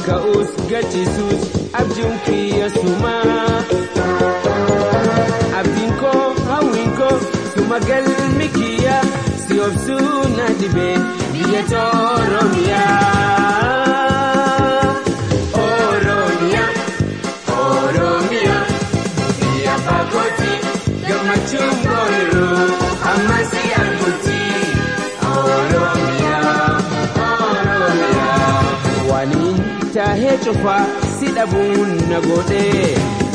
ka'uus gachiisuus abjuun kiyya sumaa. Abdiin koo hawwiin koo suma galmi kiyya si obsuu na dhibee biyya Oromiyaa. Oromiyaa Oromiyaa biyya fagootti gammachuun booniruu amma si arguutti. Oromiyaa Oromiyaa waliin taahee cufaa si dhabuun na godhee.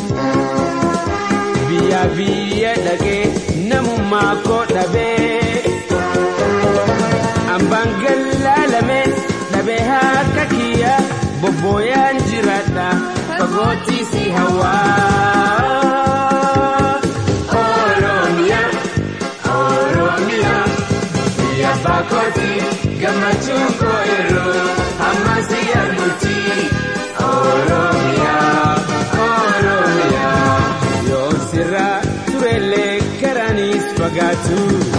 biyya biyya dhaqee namummaa koo dhabee ambaan gallaalamee dhabee harka kiyya bobbooyaan jiraadha fagootti si hawaa. Oromiyaa Oromiyaa biyya fagootti gammachuun koo yeroo amma si arguutti. Oromiyaa Oromiyaa. yoo sirraa turellee karaanis fagaatu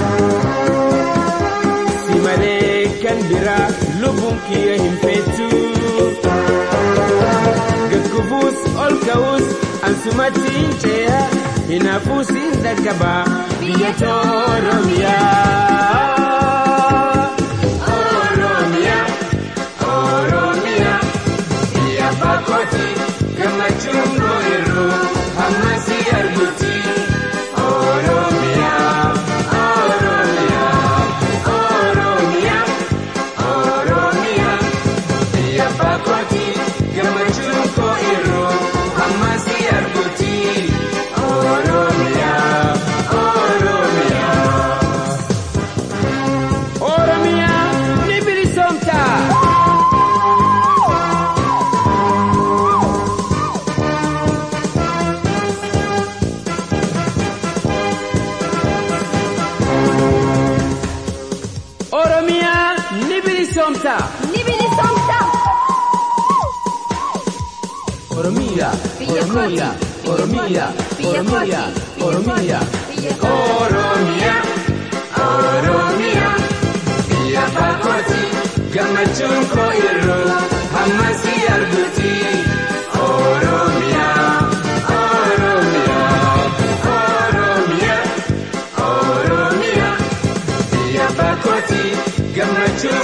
si malee kan biraa lubbuun kiyya hin feetu gaggubuus ol ka'uus ansumatti hin ce'a hinaafuus hin dhaqqaba biyya Oromiyaa. Oromiyaa Oromiyaa biyya fagootti gammachuun koo yeroo amma si arguutti. Oromiyaa Oromiyaa Oromiyaa Oromiyaa biyya fagootti gammachuun koo yeroo amma si arguutti. Oromiyaa Oromiyaa Oromiyaa ni bilisoomta. Oromiyaa ni bilisoomta. Ni bilisoomta. Oromiyaa Biyya Oromiyaa kooti, Oromiyaa biyya kooti, Oromiyaa biyya kooti, Oromiyaa. biyya kooti. Oromiyaa Oromiyaa biyya fagootti gammachuun koo yeroo amma si arguutti. Oromiyaa Oromiyaa Oromiyaa Oromiyaa biyya fagootti gammachuun